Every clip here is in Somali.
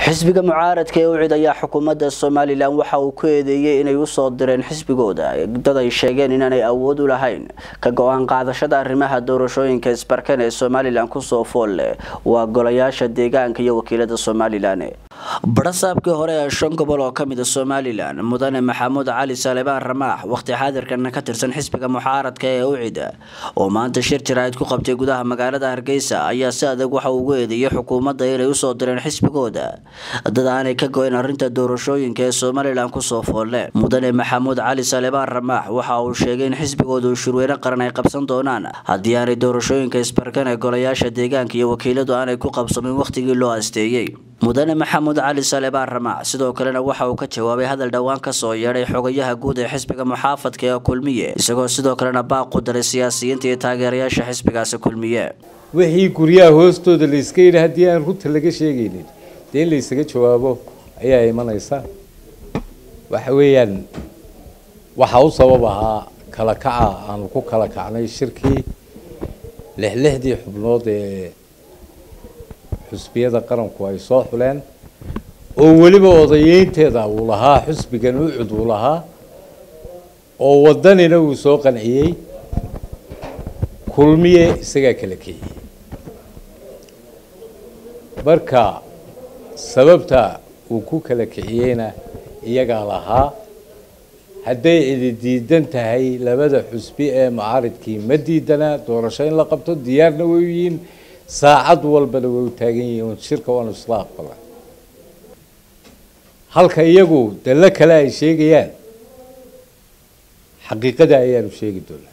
xisbiga mucaaradka ee ucid ayaa xukuumadda somalilan waxa uu ku eedeeyey inay usoo direen xisbigooda dad ay sheegeen inaanay awood u lahayn ka go-aan qaadashada arrimaha doorashooyinka isbarkan ee somalilan kusoo fool leh waa golayaasha deegaanka iyo wakiilada somalilan barasaabkii hore ee shan gobol oo kamid a somalilan mudane maxamuud cali salebaan ramaax waqti xaadirkana ka tirsan xisbiga mucaaradka ee ucida oo maanta shir jaraa'id ku qabtay gudaha magaalada hargeysa ayaa si adag waxa uu ugu eedeeyey xukuumadda inay usoo direen xisbigooda dad aanay ka go-in arrinta doorashooyinka ee somalilan kusoo foolle mudane maxamuud cali salebaan ramaax waxa uu sheegay in xisbigooda uu shirweyne qaran ay qabsan doonaan haddii aanay doorashooyinka isbarkan ee golayaasha deegaanka iyo wakiiladu aanay ku qabsamin wakhtigii loo asteeyey mudane maxamuud cali salebaan ramaac sidoo kalena waxa uu ka jawaabay hadal dhowaan kasoo yeedhay xogayaha guud ee xisbiga muxaafadka ee kulmiye isagoo sidoo kalena baaq u daray siyaasiyiinta iyo taageerayaasha xisbigaasi kulmiye wixii guryaha hoostooda layska yidhi haddii aan runta laga sheegaynin dee in laysaga jawaabo ayaa imanaysa waxa weeyaan waxaa u sabab ahaa kala kaca aanu ku kala kacnay shirkii lixlixdii xubnood ee xusbiyada qaranku ay soo xuleen oo weliba odayeynteeda uu lahaa xusbigan ucud uu lahaa oo wadanina uu soo qanciyey kulmiye isagaa kala keeyey marka sababta uu ku kala kiciyeyna iyagaa lahaa hadday cidi diidan tahay labada xusbi ee mucaaridkii ma diidana doorasho in la qabto diyaarna way u yihiin saacad walbana way u taagan yihiin shirka waanu isla aqbala halka iyagu dallo kale ay sheegayaan xaqiiqada ayaanu sheegi doonaa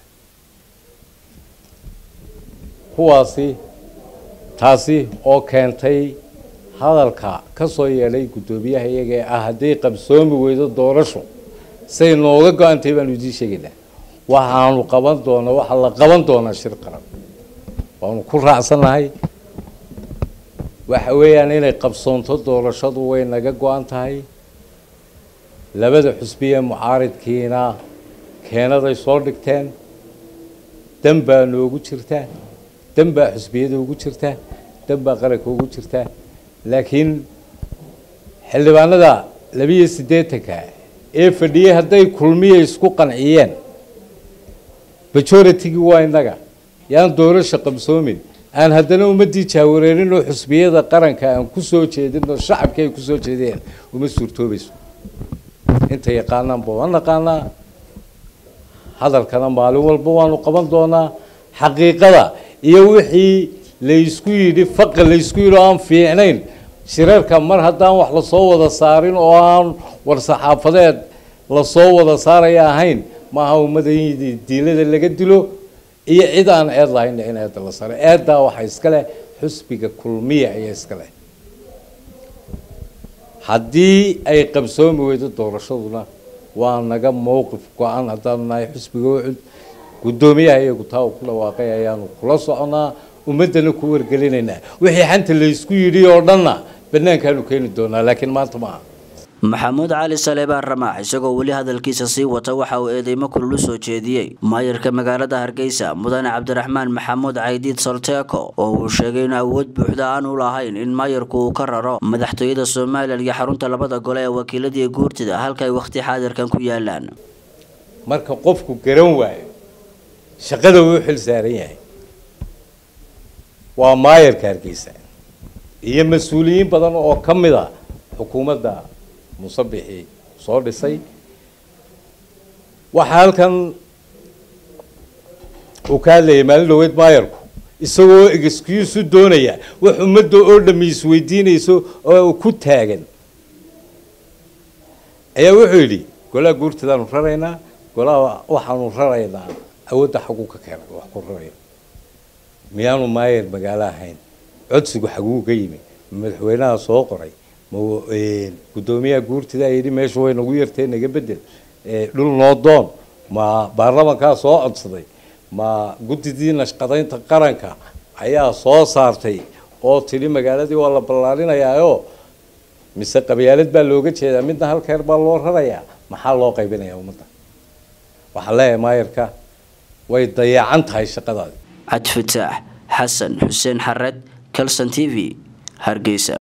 kuwaasi taasi oo keentay hadalka ka soo yeedhay guddoomiyaha iyaga ee ah hadday qabsoomi weydo doorasho say nooga go-antay baanu idiin sheegaynaa waxaanu qaban doonaa waxaa la qaban doonaa shir qaran waanu ku raacsannahay waxa weeyaan inay qabsoonto doorashadu way naga go-an tahay labada xusbiye mucaaridkiina keenaday soo dhigteen dan baa noogu jirta dan baa xusbiyada ugu jirta dan baa qaranka ugu jirta laakiin xildhibaanada labiyo siddeetanka ee fadhiyey hadday kulmiya isku qanciyeen majoritygii waa innaga yaan doorasha qabsoomin aan haddana ummadii jaawareerin oo xusbiyada qaranka aan ku soo jeedin oo shacabkii ay kusoo jeedeen uma suurtoobayso inta yaqaanaanba waan naqaanaa hadalkana maalin walba waanu qaban doonaa xaqiiqada iyo wixii laysku yidhi faqa laysku yidhi oo aan fiicnayn shirarka mar haddaan wax lasoo wada saarin oo aan war-saxaafadeed lasoo wada saaraya ahayn maaha ummada in diilada laga dilo iyo cid aan eed lahayn in eedda la saro eeddaa waxaa iska leh xusbiga kulmiya ayaa iska leh haddii ay qabsoomi weydo doorashaduna waa naga mowqif go-an haddaanu nahay xusbiga ucud guddoomiyaha iyagu taa uu ku dhawaaqay ayaanu kula soconaa ummaddana ku wargelinaynaa wixii xanta laysku yidhi oo dhanna banaankaanu keeni doonaa laakiin maanta maaha maxamuud cali salebaan ramaax isagoo weli hadalkiisa sii wata waxa uu eedeymo kulul u soo jeediyey maayarka magaalada hargeysa mudane cabdiraxmaan maxamuud caydiid solteeko oo uu sheegay in awood buuxda aanu lahayn in maayarku uu ka raro madaxtooyada somalilan iyo xarunta labada gole ee wakiiladii guurtida halka ay wakhti xaadirkan ku yaalaan marka qofku garan waayo shaqada uu xil saaran yahay waa maayarka hargeysa iyo mas-uuliyiin badan oo ka mid a xukuumadda musabixii soo dhisay waxaa halkan uu ka hadlayay maalin dhaweyd maayarku isagoo excuse doonaya wax ummadda oo dhami isweydiinayso oo ku taagan ayaa wuxuu yidhi golaha guurtadaanu raraynaa golaha waxaanu raraynaa awoodda xaguu ka keenay wax ku raraya miyaanu maayar magaalo ahayn codsigu xaguu ka yimi madaxweynaha soo qoray ma guddoomiyaha guurtidaa yidhi meesha way nagu yartee naga bedel dhul noo doon ma baarlamankaa soo codsaday ma guddidii nashqadaynta qaranka ayaa soo saartay oo tidhi magaaladii waa la ballaarinayaao mise qabyaalad baa looga jeedaa midna halkeer baa loo rarayaa maxaa loo qaybinayaa ummadda waxaan leeyahay maayarka way dayacan tahay shaqadaadi cabdifataax xasan xuseen xared calson t v hargeysa